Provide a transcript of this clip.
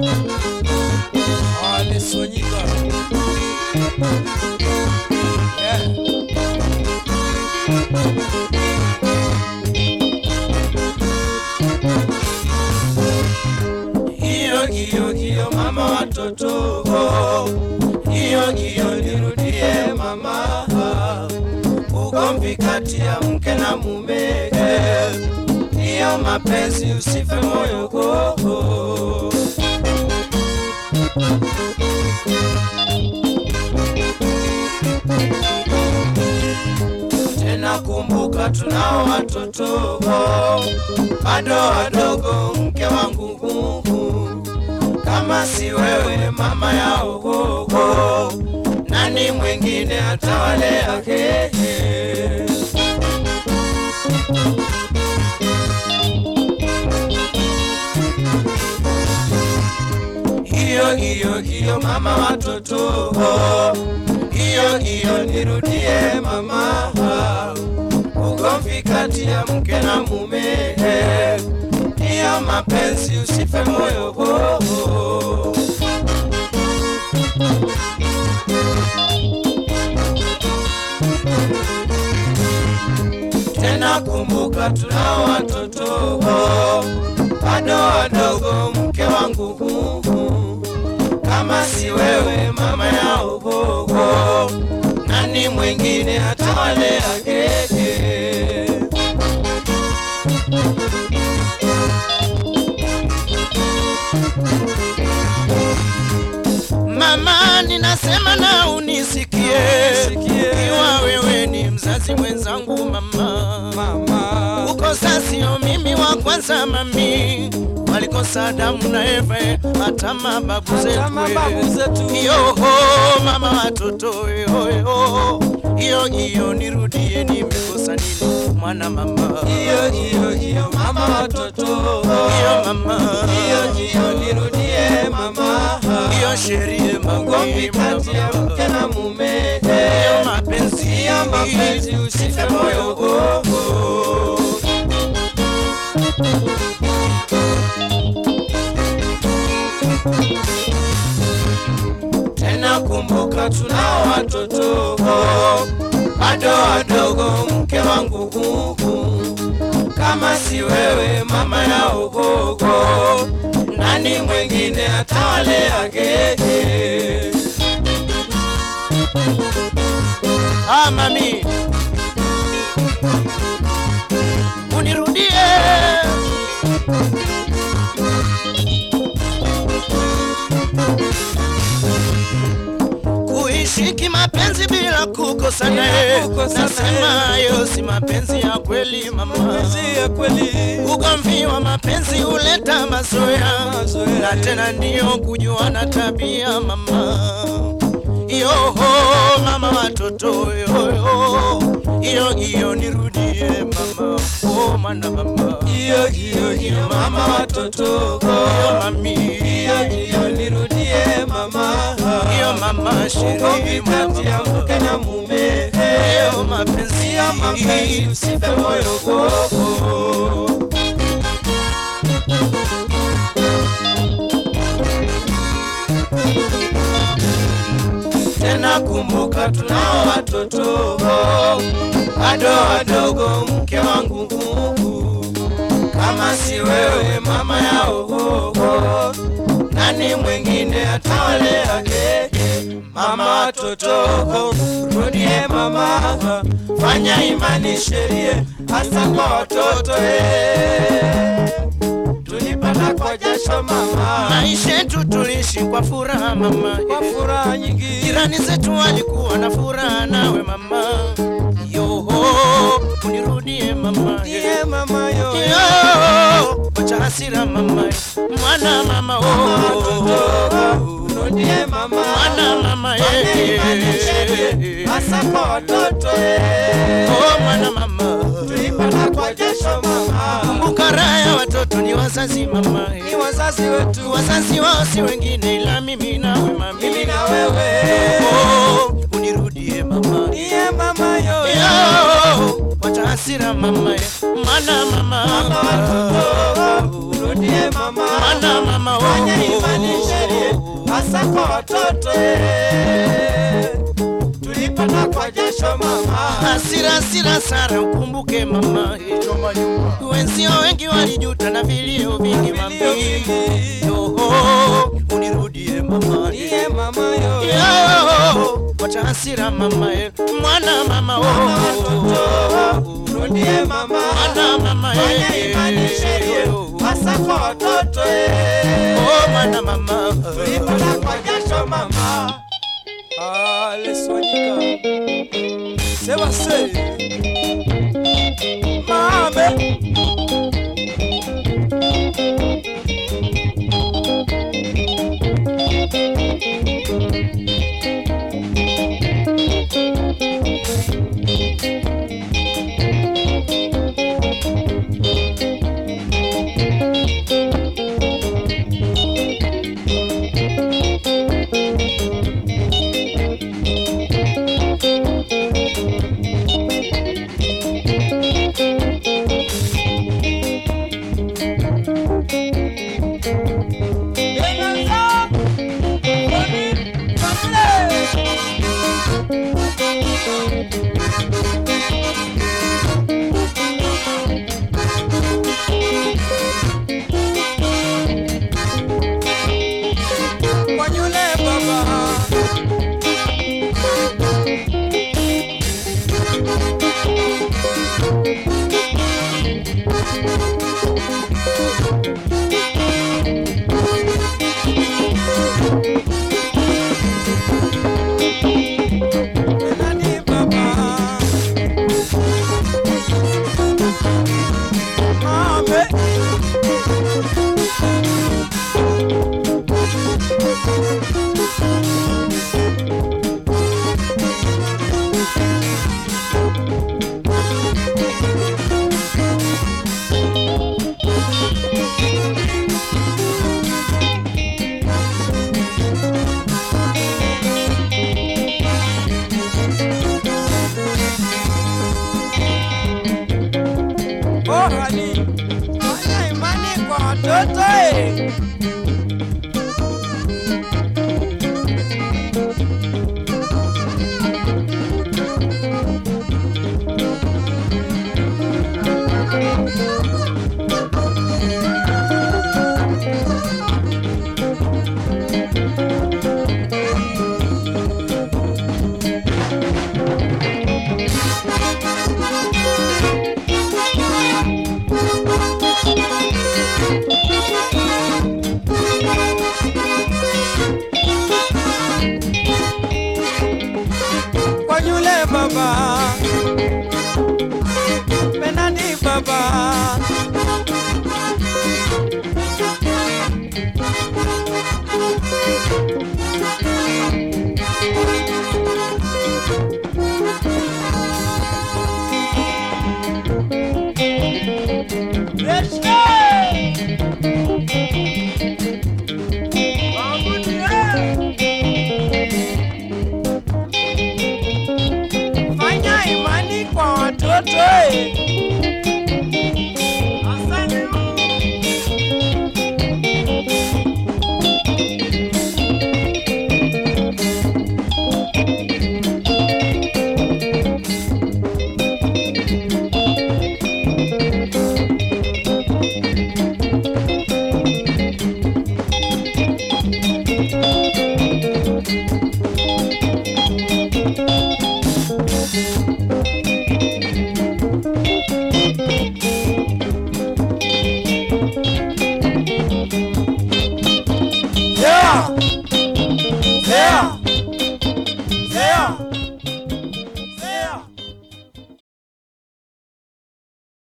Alisonyika. Yeah. Hiyo hiyo hiyo mama watoto hiyo hiyo nirudie mama ugomvi kati ya mke na mume hiyo mapenzi usife moyo gogo tena kumbuka tunao watoto bado wadogo mke wangu nguvu kama si wewe mama yao gogo nani mwingine atawalea hehe hiyo hiyo hiyo mama watoto hiyo hiyo nirudie mama ugomvi kati ya mke na mume hiyo mapenzi usife moyo gogo tena kumbuka tunao watoto bado wadogo mke wangu huhu kama si wewe mama yao gogo nani mwingine atawalea keke Mama, ninasema na unisikie, iwa wewe ni mzazi mwenzangu mama. mama Kukosa sio mimi wa kwanza mami, walikosa Adamu na Eva, hata mababu Hata mababu zetu. zetu. Yoho mama watoto yoyo, iyo iyo nirudie, nimekosa nini mwana mama? hiyo hiyo hiyo mama watoto iyo mama, hiyo hiyo nirudie mama iyo sherie ugomvi kati ya mke na mume iyo mapenzi, hiyo mapenzi usife moyo gogo tena kumbuka tunao watoto bado wadogo mke wangu huku kama si wewe mama yao gogo nani mwingine atawalea gege Ah, mami unirudie kuishi kimapenzi bila kukosana Bila kukosana, nasema hayo si mapenzi ya kweli mama mapenzi ya kweli ugomvi wa mapenzi huleta mazoea Mazoea. na tena ndiyo kujuana tabia mama yoho mama watoto yoyo iyo iyo nirudie mama oh mana mama hiyo hiyo hiyo mama watoto iyo mami hiyo hiyo nirudie mama iyo mama ugomvi sheri kati ya mke na mume iyo mapenzi hiyo mapenzi usife moyo gogo tena kumbuka tunao watoto bado wadogo mke wangu nguvu kama si wewe mama yao gogo nani mwingine atawalea keke mama watoto rudie mama fanya imani sherie hasa kwa watoto eh. tulipata kwa jasho mama maisha yetu tulishi kwa furaha mama kwa furaha nyingi jirani zetu walikuwa na furaha nawe mama yoho unirudie mama ndiye mama yo yo wacha hasira mama mwana mama oh rudie mama mwana mama Fanya imani sherie hasa kwa watoto eh. oh mwana mama tulipata kwa jasho mama kumbuka raha ya watoto ni wazazi mama ni wazazi wetu wazazi wao si wengine ila mimi nawe mami mimi na wewe oh unirudie mama ndiye mama yo yo wacha hasira mama mana mama mama watoto rudie mama mana mama fanya imani watoto eh. tulipata kwa jasho mama Hasira hasira Sara, ukumbuke mama eh. Wenzio wengi walijuta na vilio vingi mami Vilio vingi. Yo, unirudie mama eh. niye mama yo Yo, wacha hasira mama eh. Mwana mama oh. mama watoto rudie mama Mwana mama fanya eh. imani sheria hasa kwa watoto eh. Oh, mwana mama tulipata kwa jasho mama Ah, leswanyika sebase mame Wanyule baba Nani baba Mame bora ni fanya imani kwa watoto eh. kwa yule baba penani baba Fanya imani kwa watoto eh. Asante. Yeah. Yeah.